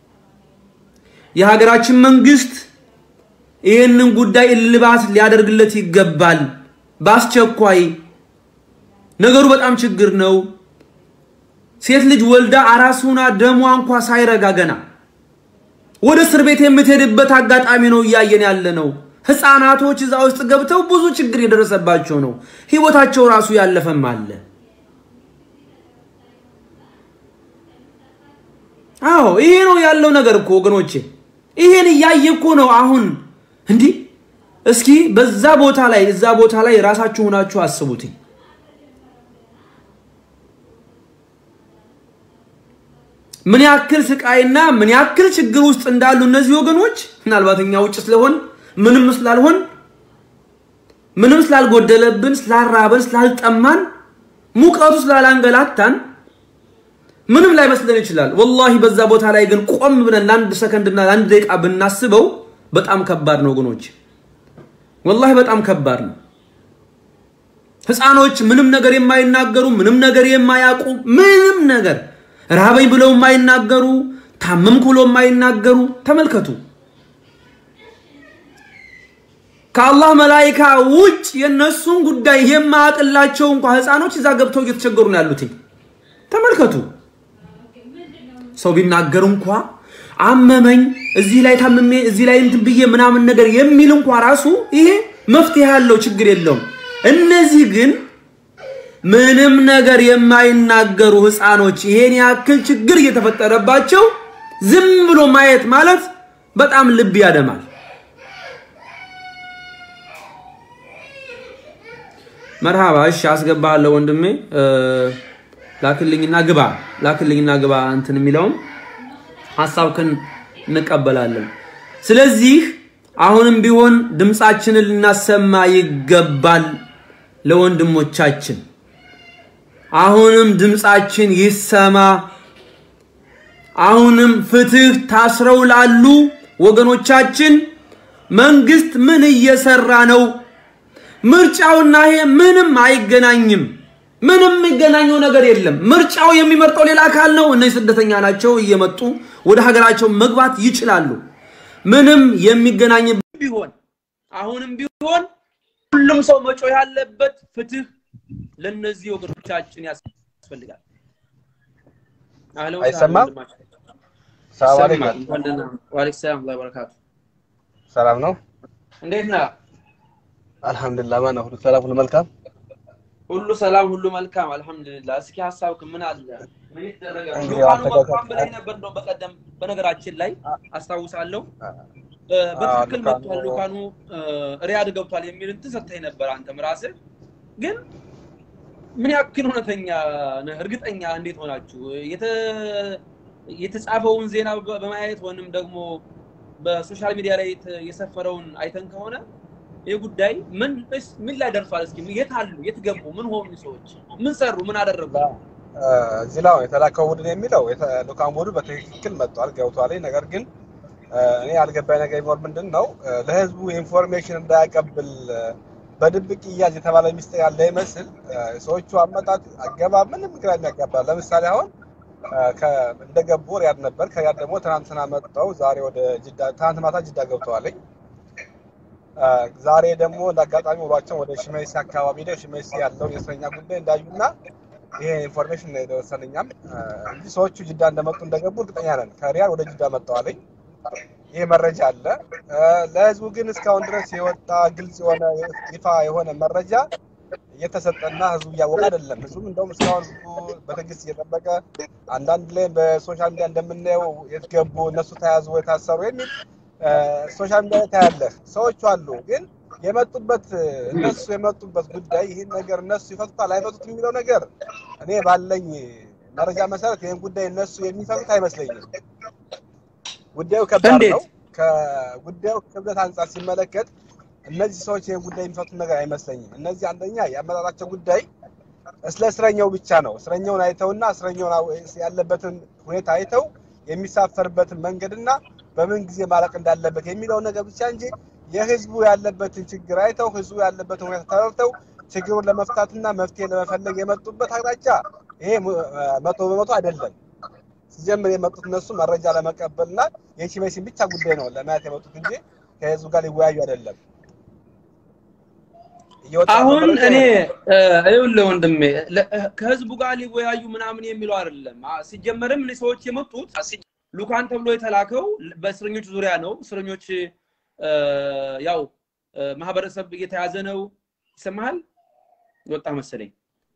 የሀገራችን መንግስት ይህንን ጉዳይ እልባት ሊያደርግለት ይገባል በአስቸኳይ። ነገሩ በጣም ችግር ነው። ሴት ልጅ ወልዳ አራስ ሆና ደሟ እንኳ ሳይረጋ ገና ወደ እስር ቤት የምትሄድበት አጋጣሚ ነው እያየን ያለ ነው። ህፃናቶች እዛ ውስጥ ገብተው ብዙ ችግር የደረሰባቸው ነው። ህይወታቸው ራሱ ያለፈም አለ። አዎ ይሄ ነው ያለው ነገር እኮ ወገኖቼ፣ ይሄን እያየ እኮ ነው አሁን እንዲህ። እስኪ በዛ ቦታ ላይ እዛ ቦታ ላይ ራሳችሁ ሆናችሁ አስቡትኝ። ምን ያክል ስቃይና ምን ያክል ችግር ውስጥ እንዳሉ እነዚህ ወገኖች ምናልባት እኛ ውጭ ስለሆን ምንም ስላልሆን ምንም ስላልጎደለብን ስላራበን ስላልጠማን ሙቀቱ ስላላንገላታን ምንም ላይመስለን ይችላል። ወላሂ በዛ ቦታ ላይ ግን ቆም ብለን ለአንድ ሰከንድና ለአንድ ደቂቃ ብናስበው በጣም ከባድ ነው ወገኖች፣ ወላሂ በጣም ከባድ ነው። ህፃኖች ምንም ነገር የማይናገሩ ምንም ነገር የማያውቁ ምንም ነገር ረሃበኝ ብለው የማይናገሩ ታመምኩ ብለው የማይናገሩ ተመልከቱ። ከአላህ መላይካ ውጭ የነሱን ጉዳይ የማያውቅላቸው እንኳ ህፃኖች እዛ ገብተው እየተቸገሩ ነው ያሉትኝ። ተመልከቱ። ሰው ቢናገር እንኳ አመመኝ፣ እዚህ ላይ ታምሜ፣ እዚህ ላይ እንትን ብዬ ምናምን ነገር የሚል እንኳ ራሱ ይሄ መፍትሄ ያለው ችግር የለውም። እነዚህ ግን ምንም ነገር የማይናገሩ ህፃኖች ይሄን ያክል ችግር እየተፈጠረባቸው ዝም ብሎ ማየት ማለት በጣም ልብ ያደማል። መርሃባ እሺ፣ አስገባለሁ ወንድሜ። ላክልኝና ግባ፣ ላክልኝና ግባ። እንትን የሚለውም ሀሳብክን እንቀበላለን። ስለዚህ አሁንም ቢሆን ድምፃችንን ልናሰማ ይገባል ለወንድሞቻችን። አሁንም ድምፃችን ይሰማ። አሁንም ፍትህ ታስረው ላሉ ወገኖቻችን መንግስት ምን እየሰራ ነው? ምርጫውና ይሄ ምንም አይገናኝም። ምንም የሚገናኘው ነገር የለም። ምርጫው የሚመርጠው ሌላ አካል ነው። እነዚህ ስደተኛ ናቸው፣ እየመጡ ወደ ሀገራቸው መግባት ይችላሉ። ምንም የሚገናኝ ቢሆን አሁንም ቢሆን ሁሉም ሰው መጮህ ያለበት ፍትህ ለነዚህ ወገኖቻችን ያስፈልጋል። አህለን ወሰህለን አይሰማም? ወንድማችን። ሰላም ይሰማል። አለይኩም። እንኳን ደህና ወአለይኩም ሰላም ወራህመቱላሂ ወበረካቱ። ሰላም ነው? እንዴት ነህ? አልሐምዱሊላህ። ማነው? ሁሉ ሰላም፣ ሁሉ መልካም። ሁሉ ሰላም፣ ሁሉ መልካም አልሐምዱሊላህ። እስኪ ሀሳብክ ምን አለ? ምን ይደረጋል? እንግዲህ ሉካኑ አስተካከል- መጥቷን ብለህ ነበር እንደው በቀደም በነገራችን ላይ አስታውሳለሁ። አ- እ፣ በትክክል ሉካኑ- መጥቷል ሉካኑ እ፣ ሪያድ ገብቷል የሚል እንትን ሰጥተኸኝ ነበር አንተም ራስህ። ግን ምን ያክል እውነተኛ ነህ? እርግጠኛ እንዴት ሆናችሁ? የተ- የተጻፈውን ዜና በ- በማየት ወይንም ደግሞ በሶሻል ሚዲያ ላይ የተ- የሰፈረውን አይተን ከሆነ ይህ ጉዳይ ምን እስ- ምን ላይ ደርሷል? እስኪ የት አሉ? የት ገቡ? ምን ሆኑ? ሰዎች ምን ሰሩ? ምን አደረጉ? አ፣ እዚህ ላይ የተላከው ቡድን የሚለው የተ- ልኡካን ቡድኑ በትክክል መጥቷል፣ ገብቷል። ነገር ግን አ፣ እኔ ያልገባኝ ነገር ቢኖር ምንድን ነው አ፣ ለህዝቡ ኢንፎርሜሽን እንዳያቀብል አ፣ በድብቅ እያዝ የተባለ ሚስጥር ያለ ይመስል አ፣ ሰዎቹ አመጣጥ አገባብ ምንም ግራ የሚያጋባ ለምሳሌ አሁን አ፣ ከ- እንደገቡ ሪያድ ነበር። ከሪያድ ደግሞ ትናንትና መጥተው ዛሬ ወደ ጅዳ ትናንት ማታ ጅዳ ገብተዋለኝ። አ፣ ዛሬ ደግሞ እንደ አጋጣሚ ውሏቸው ወደ ሽመይሲ አካባቢ ሄደው ሽመይሲ ያለውን የእስረኛ ጉዳይ እንዳዩና ይሄ ኢንፎርሜሽን ነው የደረሰን እኛም አ፣ እንጂ ሰዎቹ ጅዳ እንደመጡ እንደገቡ እርግጠኛ ነን። ከሪያድ ወደ ጅዳ መጥተዋለኝ። ይሄ መረጃ አለ። አ፣ ለህዝቡ ግን እስካሁን ድረስ የወጣ ግልጽ የሆነ ይፋ የሆነ መረጃ እየተሰጠና ህዝቡ እያወቀ አይደለም። ህዝቡም እንደውም እስካሁን ህዝቡ በትዕግስት እየጠበቀ አንዳንድ ላይ በሶሻል ሚዲያ እንደምናየው የት ገቡ እነሱ ተያዙ ወይ ታሰሩ የሚል አ፣ ሶሻል ሚዲያ ላይ ታያለህ። ሰዎቹ አሉ ግን የመጡበት እነሱ የመጡበት ጉዳይ ይህን ነገር እነሱ ይፈቱታል አይፈቱት የሚለው ነገር እኔ ባለኝ መረጃ መሰረት ይህን ጉዳይ እነሱ የሚፈቱት አይመስለኝም። ጉዳዩ ከባድ እንዴት? ነው። ከጉዳዩ ክብደት አንጻር ሲመለከት እነዚህ ሰዎች ይህን ጉዳይ የሚፈቱት ነገር አይመስለኝም። እነዚህ አንደኛ የአመጣጣቸው ጉዳይ ስለ እስረኛው ብቻ ነው። እስረኛውን አይተውና እስረኛውን አው- ያለበትን ሁኔታ አይተው የሚሳፈርበትን መንገድና በምን ጊዜ ማለቅ እንዳለበት የሚለውን ነገር ብቻ እንጂ የህዝቡ ያለበትን ችግር አይተው ህዝቡ ያለበትን ሁኔታ ተረድተው ችግሩን ለመፍታትና መፍትሄ ለመፈለግ የመጡበት አቅጣጫ ይሄ ሙ- መቶ በመቶ አይደለም። ሲጀምር የመጡት እነሱ መረጃ ለመቀበልና የሺሜሲን ብቻ ጉዳይ ነው ለማየት የመጡት እንጂ ከህዝቡ ጋር ሊወያዩ አይደለም። እየወጣ ያለው አሁን መረጃ እኔ ይሄ ነው። እ፣ ይኸውልህ ወንድሜ ለ- እ፣ ከህዝቡ ጋር ሊወያዩ ምናምን የሚለው አይደለም። አ፣ ሲጀመርም እኔ ሰዎች የመጡት ሉካን ተብሎ የተላከው በእስረኞች ዙሪያ ነው። እስረኞች እ፣ ያው እ፣ ማህበረሰብ እየተያዘ ነው። ይሰማሃል? ወጣ መሰለኝ።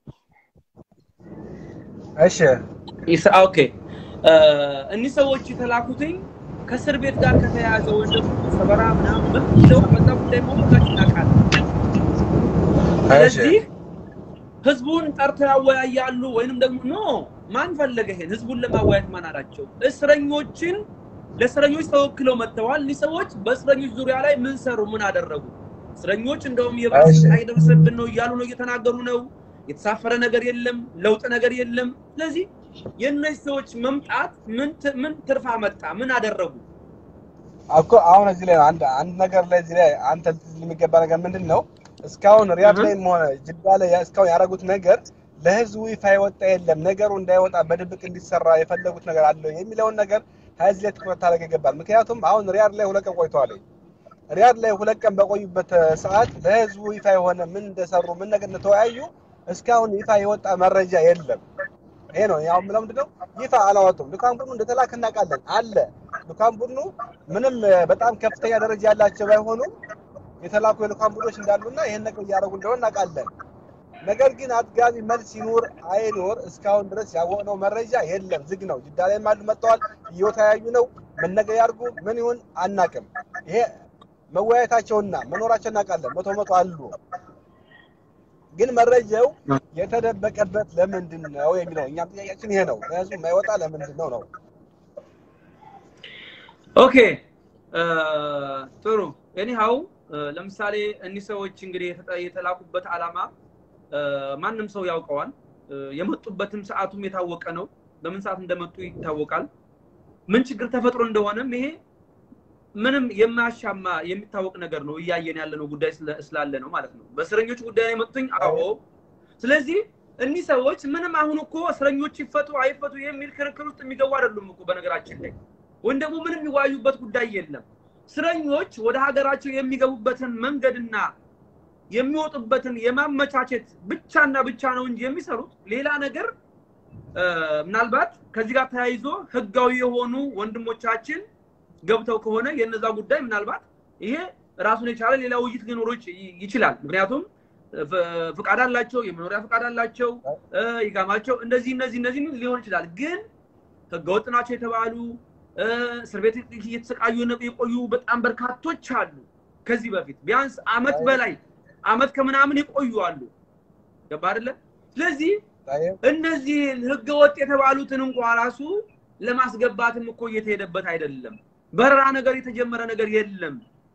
እሺ ይስ- ኦኬ እ፣ እኒህ ሰዎች የተላኩትኝ ከእስር ቤት ጋር ከተያያዘ ወይም ደግሞ ሰበራ ምናምን በሚለው በዛ ጉዳይ መሆናችን እናውቃለን። እሺ ስለዚህ ህዝቡን ጠርተው ያወያያሉ ወይንም ደግሞ ኖ ማን ፈለገ ይሄን ህዝቡን ለማወያየት ማን አላቸው? እስረኞችን ለእስረኞች ተወክለው መጥተዋል። እኒህ ሰዎች በእስረኞች ዙሪያ ላይ ምን ሰሩ? ምን አደረጉ? እስረኞች እንደውም የባሰ እሺ ስቃይ ደረሰብን ነው እያሉ ነው እየተናገሩ ነው። የተሳፈረ ነገር የለም፣ ለውጥ ነገር የለም። ስለዚህ የእነዚህ ሰዎች መምጣት ምን ት- ምን ትርፍ አመጣ? ምን አደረጉ? እኮ አሁን እዚህ ላይ አንድ አንድ ነገር ላይ እዚህ ላይ አንተ ልትል የሚገባ ነገር ምንድን ነው? እስካሁን ሪያድ እህ። ላይም ሆነ ጅዳ ላይ ያ- እስካሁን ያደረጉት ነገር ለህዝቡ ይፋ የወጣ የለም። ነገሩ እንዳይወጣ በድብቅ እንዲሰራ የፈለጉት ነገር አለ የሚለውን ነገር ከዚህ ላይ ትኩረት ታደርግ ይገባል። ምክንያቱም አሁን ሪያድ ላይ ሁለት ቀን ቆይተዋል። ሪያድ ላይ ሁለት ቀን በቆዩበት እ፣ ሰዓት ለህዝቡ ይፋ የሆነ ምን እንደሰሩ ምን ነገር እንደተወያዩ እስካሁን ይፋ የወጣ መረጃ የለም። ይሄ ነው ያው የምለው ምንድን ነው ይፋ አላወጡም። ልኡካን ቡድኑ እንደተላከ እናውቃለን አለ ልኡካን ቡድኑ ምንም እ፣ በጣም ከፍተኛ ደረጃ ያላቸው ባይሆኑም የተላኩ የልኡካን ቡድኖች እንዳሉና ይሄን ነገር እያደረጉ እንደሆነ እናውቃለን። ነገር ግን አጥጋቢ መልስ ይኑር አይኑር እስካሁን ድረስ ያወቅነው መረጃ የለም። ዝግ ነው። ጅዳ ላይም አሉ መጥተዋል፣ እየተወያዩ ነው። ምን ነገር ያድርጉ ምን ይሁን አናውቅም። ይሄ መወያየታቸውና መኖራቸው እናውቃለን። መቶ መቶ አሉ። ግን መረጃው የተደበቀበት ለምንድን ነው የሚለው እኛም ጥያቄያችን ይሄ ነው። ለህዝቡ የማይወጣ ለምንድን ነው ነው። ኦኬ እ፣ ጥሩ ኤኒሃው ለምሳሌ እኒህ ሰዎች እንግዲህ የተጠ- የተላኩበት ዓላማ እ፣ ማንም ሰው ያውቀዋል። እ፣ የመጡበትም ሰዓቱም የታወቀ ነው። በምን ሰዓት እንደመጡ ይታወቃል። ምን ችግር ተፈጥሮ እንደሆነም ይሄ ምንም የማያሻማ የሚታወቅ ነገር ነው። እያየን ያለነው ጉዳይ ስለ- ስላለ ነው ማለት ነው። በእስረኞች ጉዳይ ላይ መጡኝ። አዎ። ስለዚህ እኒህ ሰዎች ምንም አሁን እኮ እስረኞች ይፈቱ አይፈቱ የሚል ክርክር ውስጥ የሚገቡ አይደሉም እኮ በነገራችን ላይ ወይም ደግሞ ምንም የሚዋዩበት ጉዳይ የለም። እስረኞች ወደ ሀገራቸው የሚገቡበትን መንገድና የሚወጡበትን የማመቻቸት ብቻና ብቻ ነው እንጂ የሚሰሩት ሌላ ነገር እ፣ ምናልባት ከዚህ ጋር ተያይዞ ህጋዊ የሆኑ ወንድሞቻችን ገብተው ከሆነ የነዛ ጉዳይ ምናልባት ይሄ ራሱን የቻለ ሌላ ውይይት ሊኖረው ይች- ይችላል። ምክንያቱም ፍ- ፍቃድ አላቸው፣ የመኖሪያ ፍቃድ አላቸው፣ እ፣ ይጋማቸው እንደዚህ እነዚህ እነዚህ ሊሆን ይችላል። ግን ህገወጥ ናቸው የተባሉ እ፣ እስር ቤት እየተሰቃዩ የነ- የቆዩ በጣም በርካቶች አሉ። ከዚህ በፊት ቢያንስ አመት በላይ አመት ከምናምን የቆዩ አሉ። ገባ አይደለ? ስለዚህ ታየ- እነዚህ ህገወጥ የተባሉትን እንኳ ራሱ ለማስገባትም እኮ እየተሄደበት አይደለም። በረራ ነገር የተጀመረ ነገር የለም።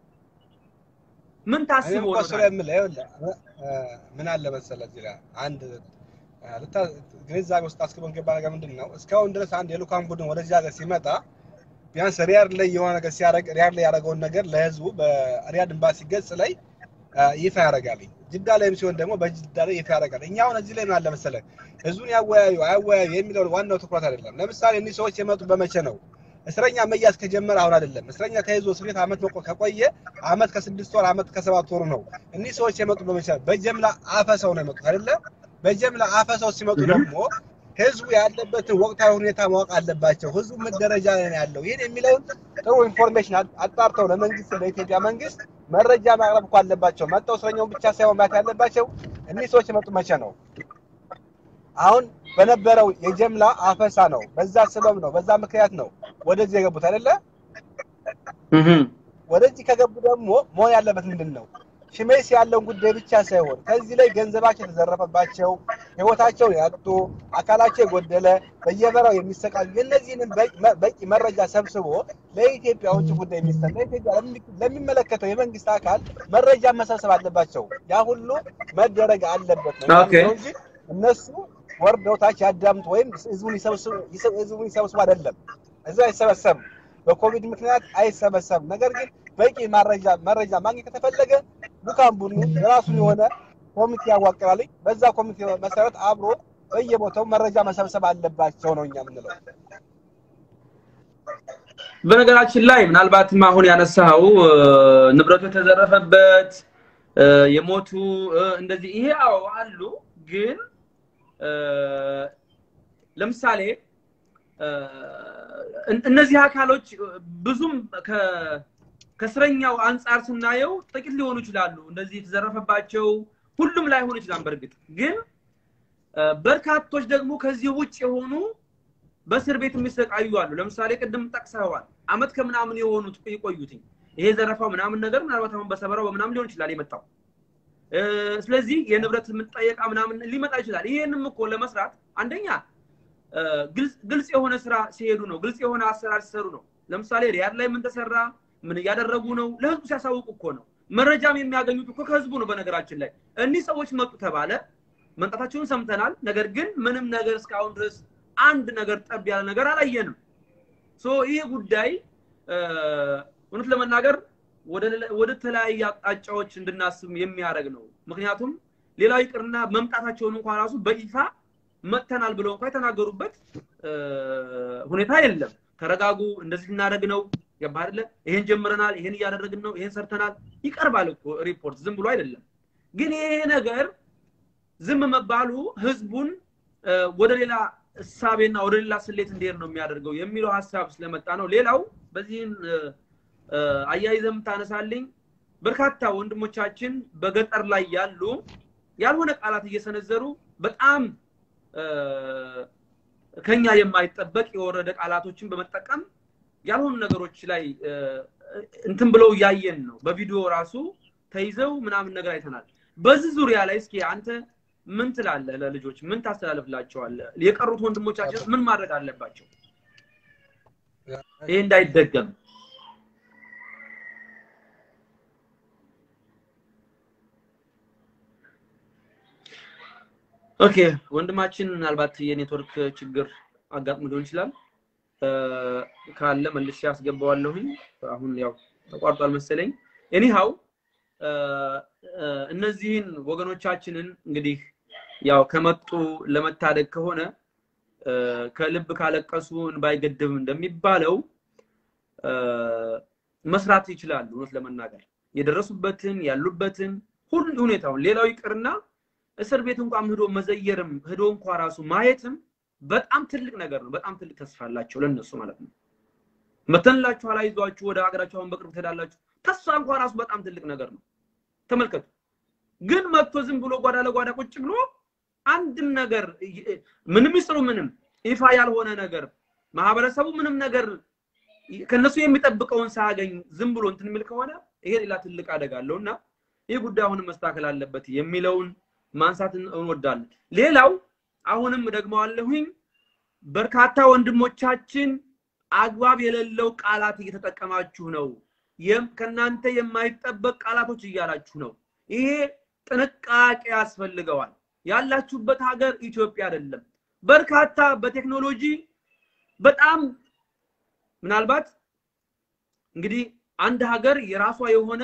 ምን እኔም ታስቦ እኮ ነው እሱ ታዲያ? ላይ የምልህ ይኸውልህ እ፣ ምን አለ መሰለህ እዚህ ላይ አንድ እ፣ ልታ- ግንዛቤ ውስጥ አስገባን ገባ ነገር ምንድን ነው እስካሁን ድረስ አንድ የልኡካን ቡድን ወደዚህ ሀገር ሲመጣ ቢያንስ ሪያድ ላይ የሆነ ነገር ሲያደርግ ሪያድ ላይ ያደረገውን ነገር ለህዝቡ በሪያድ ኤምባሲ ገጽ ላይ እ፣ ይፋ ያደርጋል። ጅዳ ላይም ሲሆን ደግሞ በጅዳ ላይ ይፋ ያደርጋል። እኛ አሁን እዚህ ላይ ምን አለ መሰለህ ህዝቡን ያወያዩ አያወያዩ የሚለውን ዋናው ትኩረት አይደለም። ለምሳሌ እኒህ ሰዎች የመጡ በመቼ ነው? እስረኛ መያዝ ከጀመረ አሁን አይደለም። እስረኛ ተይዞ እስር ቤት አመት መቆ ከቆየ አመት ከስድስት ወር አመት ከሰባት ወሩ ነው። እኒህ ሰዎች የመጡ በመቼ ነው? በጀምላ አፈሰው ነው የመጡት አይደለ? በጀምላ አፈሰው ሲመጡ ደግሞ ህዝቡ ያለበትን ወቅታዊ ሁኔታ ማወቅ አለባቸው። ህዝቡ ምን ደረጃ ላይ ነው ያለው? ይህን የሚለውን ጥሩ ኢንፎርሜሽን አ- አጣርተው ለመንግስት ለኢትዮጵያ መንግስት መረጃ ማቅረብ እኮ አለባቸው። መጥተው እስረኛውን ብቻ ሳይሆን ማየት ያለባቸው እኒህ ሰዎች የመጡ መቼ ነው? አሁን በነበረው የጀምላ አፈሳ ነው። በዛ ስበብ ነው፣ በዛ ምክንያት ነው ወደዚህ የገቡት አይደለ? እህም። ወደዚህ ከገቡ ደግሞ መሆን ያለበት ምንድን ነው? ሽሜስ ያለውን ጉዳይ ብቻ ሳይሆን ከዚህ ላይ ገንዘባቸው የተዘረፈባቸው፣ ህይወታቸውን ያጡ፣ አካላቸው የጎደለ፣ በየበራው የሚሰቃዩ የእነዚህንም በቂ- በቂ መረጃ ሰብስቦ ለኢትዮጵያ ውጭ ጉዳይ ሚኒስትር ለኢትዮጵያ ለሚ- ለሚመለከተው የመንግስት አካል መረጃ መሰብሰብ አለባቸው። ያ ሁሉ መደረግ አለበት ነው ኦኬ። የሚለው እንጂ እነሱ ወርደው ታች ያዳምጡ ወይም ህዝቡን ይሰብስቡ ህዝቡን ይሰብስቡ አይደለም። እዛ አይሰበሰብም። በኮቪድ ምክንያት አይሰበሰብም። ነገር ግን በቂ መረጃ መረጃ ማግኘት ከተፈለገ ልኡካን ቡድኑ የራሱን የሆነ ኮሚቴ ያዋቅራል። በዛ ኮሚቴ መሰረት አብሮ በየቦታው መረጃ መሰብሰብ አለባቸው ነው እኛ የምንለው። በነገራችን ላይ ምናልባትም አሁን ያነሳው ንብረቱ የተዘረፈበት እ፣ የሞቱ እ፣ እንደዚህ ይሄ አዎ አሉ። ግን እ፣ ለምሳሌ እ፣ እን- እነዚህ አካሎች ብዙም ከ- ከእስረኛው አንጻር ስናየው ጥቂት ሊሆኑ ይችላሉ። እንደዚህ የተዘረፈባቸው ሁሉም ላይሆን ይችላል። በእርግጥ ግን እ፣ በርካቶች ደግሞ ከዚህ ውጭ የሆኑ በእስር ቤት የሚሰቃዩ አሉ። ለምሳሌ ቅድም ጠቅሰዋል፣ አመት ከምናምን የሆኑት የቆዩትኝ ይሄ ዘረፋው ምናምን ነገር ምናልባት አሁን በሰበራው በምናምን ሊሆን ይችላል የመጣው እ፣ ስለዚህ የንብረት የምጠየቃ ምናምን ሊመጣ ይችላል። ይሄንም እኮ ለመስራት አንደኛ እ፣ ግልጽ- ግልጽ የሆነ ስራ ሲሄዱ ነው፣ ግልጽ የሆነ አሰራር ሲሰሩ ነው። ለምሳሌ ሪያድ ላይ ምን ተሰራ፣ ምን እያደረጉ ነው፣ ለህዝቡ ሲያሳውቁ እኮ ነው። መረጃም የሚያገኙት እኮ ከህዝቡ ነው። በነገራችን ላይ እኒህ ሰዎች መጡ ተባለ፣ መምጣታቸውን ሰምተናል። ነገር ግን ምንም ነገር እስካሁን ድረስ አንድ ነገር ጠብ ያለ ነገር አላየንም። ሶ ይሄ ጉዳይ እ፣ እውነት ለመናገር ወደ ሌላ- ወደ ተለያየ አቅጣጫዎች እንድናስብ የሚያደርግ ነው። ምክንያቱም ሌላው ይቅርና መምጣታቸውን እንኳን ራሱ በይፋ መጥተናል ብለው እንኳን የተናገሩበት እ፣ ሁኔታ የለም። ተረጋጉ፣ እንደዚህ ልናደርግ ነው፣ ገባህ አይደለ? ይሄን ጀምረናል፣ ይሄን እያደረግን ነው፣ ይሄን ሰርተናል። ይቀርባል እኮ ሪፖርት፣ ዝም ብሎ አይደለም። ግን ይሄ ነገር ዝም መባሉ ህዝቡን እ፣ ወደ ሌላ እሳቤና ወደ ሌላ ስሌት እንዲሄድ ነው የሚያደርገው የሚለው ሀሳብ ስለመጣ ነው። ሌላው በዚህን እ፣ እ፣ አያይዘህ የምታነሳልኝ በርካታ ወንድሞቻችን በገጠር ላይ ያሉ ያልሆነ ቃላት እየሰነዘሩ በጣም እ፣ ከኛ የማይጠበቅ የወረደ ቃላቶችን በመጠቀም ያልሆኑ ነገሮች ላይ እ፣ እንትን ብለው እያየን ነው። በቪዲዮ ራሱ ተይዘው ምናምን ነገር አይተናል። በዚህ ዙሪያ ላይ እስኪ አንተ ምን ትላለህ? ለልጆች ምን ታስተላልፍላቸዋለህ? የቀሩት ወንድሞቻችን ምን ማድረግ አለባቸው? ይሄ እንዳይደገም ኦኬ ወንድማችን ምናልባት የኔትወርክ ችግር አጋጥሞ ሊሆን ይችላል እ፣ ካለ መልሼ አስገባዋለሁኝ አሁን ያው ተቋርጧል መሰለኝ ኤኒሃው እነዚህን ወገኖቻችንን እንግዲህ ያው ከመጡ ለመታደግ ከሆነ እ፣ ከልብ ካለቀሱ እንባ አይገድብም እንደሚባለው እ፣ መስራት ይችላሉ። እውነት ለመናገር የደረሱበትን ያሉበትን ሁሉ ሁኔታውን ሌላው ይቅርና እስር ቤት እንኳን ሂዶ መዘየርም ሂዶ እንኳ ራሱ ማየትም በጣም ትልቅ ነገር ነው። በጣም ትልቅ ተስፋ አላቸው ለነሱ ማለት ነው። መተንላችሁ አላይዟችሁ ወደ ሀገራችሁ አሁን በቅርብ ትሄዳላችሁ። ተስፋ እንኳን ራሱ በጣም ትልቅ ነገር ነው። ተመልከቱ። ግን መጥቶ ዝም ብሎ ጓዳ ለጓዳ ቁጭ ብሎ አንድም ነገር ይ- ምንም ይስሩ ምንም ይፋ ያልሆነ ነገር ማህበረሰቡ ምንም ነገር ከነሱ የሚጠብቀውን ሳያገኝ ዝም ብሎ እንትን የሚል ከሆነ ይሄ ሌላ ትልቅ አደጋ አለው እና ይህ ጉዳይ አሁንም መስተካከል አለበት የሚለውን ማንሳት እንወዳለን። ሌላው አሁንም ደግሞ አለሁኝ በርካታ ወንድሞቻችን አግባብ የሌለው ቃላት እየተጠቀማችሁ ነው። የም- ከእናንተ የማይጠበቅ ቃላቶች እያላችሁ ነው። ይሄ ጥንቃቄ ያስፈልገዋል። ያላችሁበት ሀገር ኢትዮጵያ አይደለም። በርካታ በቴክኖሎጂ በጣም ምናልባት እንግዲህ አንድ ሀገር የራሷ የሆነ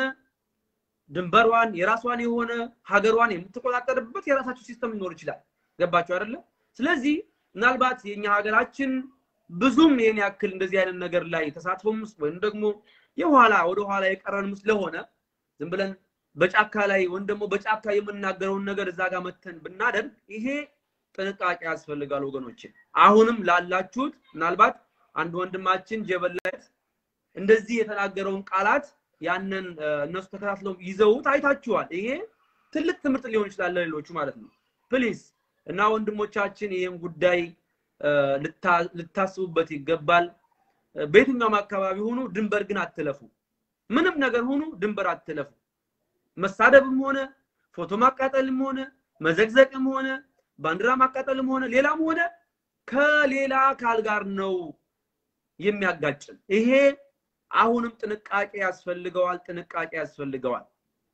ድንበሯን የራሷን የሆነ ሀገሯን የምትቆጣጠርበት የራሳቸው ሲስተም ሊኖር ይችላል። ገባችሁ አይደለ? ስለዚህ ምናልባት የኛ ሀገራችን ብዙም ይሄን ያክል እንደዚህ አይነት ነገር ላይ ተሳትፎም ውስጥ ወይም ደግሞ የኋላ ወደ ኋላ የቀረንም ስለሆነ ዝም ብለን በጫካ ላይ ወይም ደግሞ በጫካ የምናገረውን ነገር እዛ ጋር መተን ብናደርግ ይሄ ጥንቃቄ ያስፈልጋል ወገኖች። አሁንም ላላችሁት ምናልባት አንድ ወንድማችን ጀበል ላይ እንደዚህ የተናገረውን ቃላት ያንን እ፣ እነሱ ተከታትለው ይዘውት አይታችኋል። ይሄ ትልቅ ትምህርት ሊሆን ይችላል ለሌሎቹ ማለት ነው። ፕሊዝ እና ወንድሞቻችን ይህም ጉዳይ እ፣ ልታ- ልታስቡበት ይገባል። እ፣ በየትኛውም አካባቢ ሁኑ፣ ድንበር ግን አትለፉ። ምንም ነገር ሁኑ፣ ድንበር አትለፉ። መሳደብም ሆነ ፎቶ ማቃጠልም ሆነ መዘግዘቅም ሆነ ባንዲራ ማቃጠልም ሆነ ሌላም ሆነ ከሌላ አካል ጋር ነው የሚያጋጭን። ይሄ አሁንም ጥንቃቄ ያስፈልገዋል፣ ጥንቃቄ ያስፈልገዋል።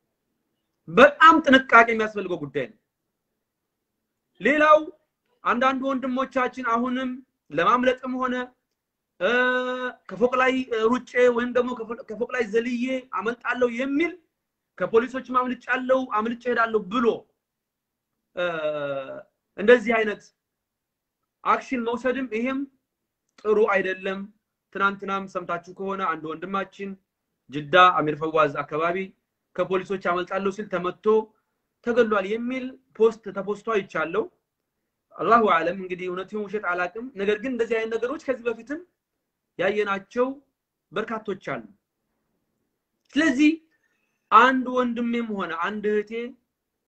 በጣም ጥንቃቄ የሚያስፈልገው ጉዳይ ነው። ሌላው አንዳንድ ወንድሞቻችን አሁንም ለማምለጥም ሆነ እ፣ ከፎቅ ላይ እ፣ ሩጬ ወይም ደግሞ ከፎ- ከፎቅ ላይ ዘልዬ አመልጣለሁ የሚል ከፖሊሶችም አምልጫለሁ አምልጬ ሄዳለሁ ብሎ እ፣ እንደዚህ አይነት አክሽን መውሰድም ይሄም ጥሩ አይደለም። ትናንትናም ሰምታችሁ ከሆነ አንድ ወንድማችን ጅዳ አሚር ፈዋዝ አካባቢ ከፖሊሶች አመልጣለሁ ሲል ተመቶ ተገሏል የሚል ፖስት ተፖስቶ አይቻለሁ። አላሁ አለም እንግዲህ እውነት ይሁን ውሸት አላቅም። ነገር ግን እንደዚህ አይነት ነገሮች ከዚህ በፊትም ያየናቸው በርካቶች አሉ። ስለዚህ አንድ ወንድሜም ሆነ አንድ እህቴ